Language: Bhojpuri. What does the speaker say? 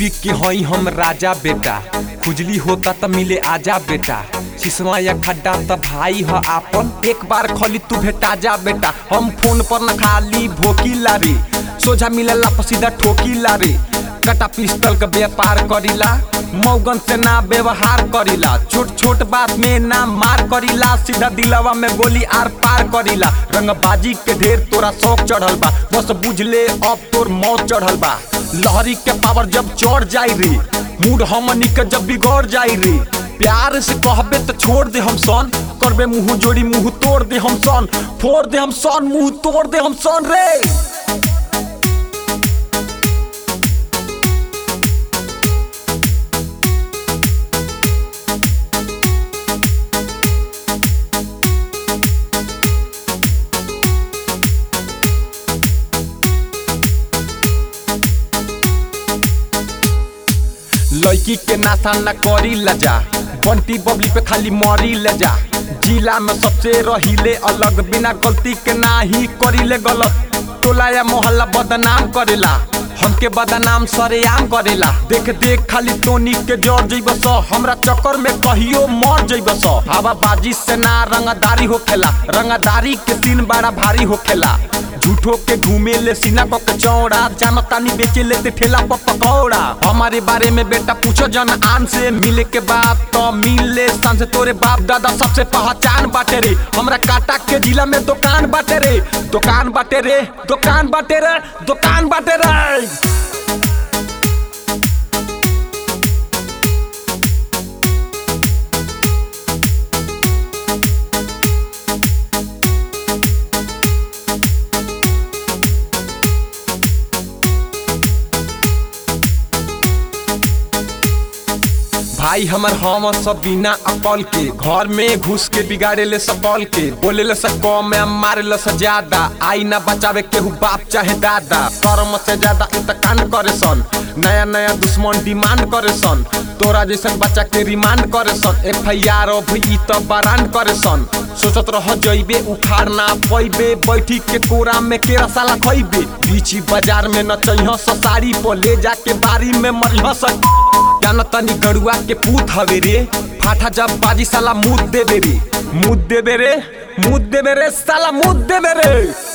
यूपी के हई हम राजा बेटा खुजली होता त मिले आजा बेटा सिसवा या खड्डा त भाई ह आपन एक बार खली तू भेटा जा बेटा हम फोन पर न खाली भोकीला रे सोझा मिलेला पर सीधा ठोकीला रे कटा पिस्टल का व्यापार करीला मौगन से ना व्यवहार करीला छोट छोट बात में ना मार करीला सीधा दिलवा में गोली आर पार करीला रंगबाजी के ढेर तोरा शौक चढ़ल बा बस बुझ ले अब तोर मौत चढ़ल बा लहरी के पावर जब चढ़ जाई रे मूड हमनी के जब बिगड़ जाई रे प्यार से कहबे तो छोड़ दे हम सन करबे मुंह जोड़ी मुंह तोड़ दे हम सन फोड़ दे हम सन मुंह तोड़ दे हम सन रे लड़की के नाथा न करी लजा बंटी बबली पे खाली मरी ले जा जिला में सबसे रहिले अलग बिना गलती के ना ही करीले गलत टोला या मोहल्ला बदनाम करेला हमके बदनाम सरेआम करेला देख देख खाली टोनी के जर जइब स हमरा चक्कर में कहियो मर जइब स हवा बाजी से ना रंगदारी होखेला रंगदारी के सीन बड़ा भारी होखेला झूठो के घूमे ले सीना पक चौड़ा जानो तानी बेचे लेते ठेला पर पकौड़ा हमारे बारे में बेटा पूछो जन आन से मिले के बाद तो मिले सान से तोरे बाप दादा सबसे पहचान बाटे रे हमरा काटा के जिला में दुकान बाटे रे दुकान बाटे रे दुकान बाटे रे दुकान बाटे रे भाई हमर हम सब बिना अकल के घर में घुस के बिगाड़े ले सकल के बोले ले सब कम में मारे ले से ज्यादा आई ना बचावे केहू बाप चाहे दादा कर्म से ज्यादा इंतकान करे सन नया नया दुश्मन डिमांड करे सन तोरा जैसन बच्चा के रिमांड करे सन एफ आई आर ई तो बरान करे सन सोचत रह जइबे उखाड़ ना पैबे बैठी के कोरा में केरा साला खइबे बीची बाजार में न चइह साड़ी पर ले जाके बारी में मरिह स जान तनी गड़ुआ के पूत हवे रे फाटा जब बाजी साला मुद देबे रे मुद देबे रे मुद देबे रे साला मुद देबे रे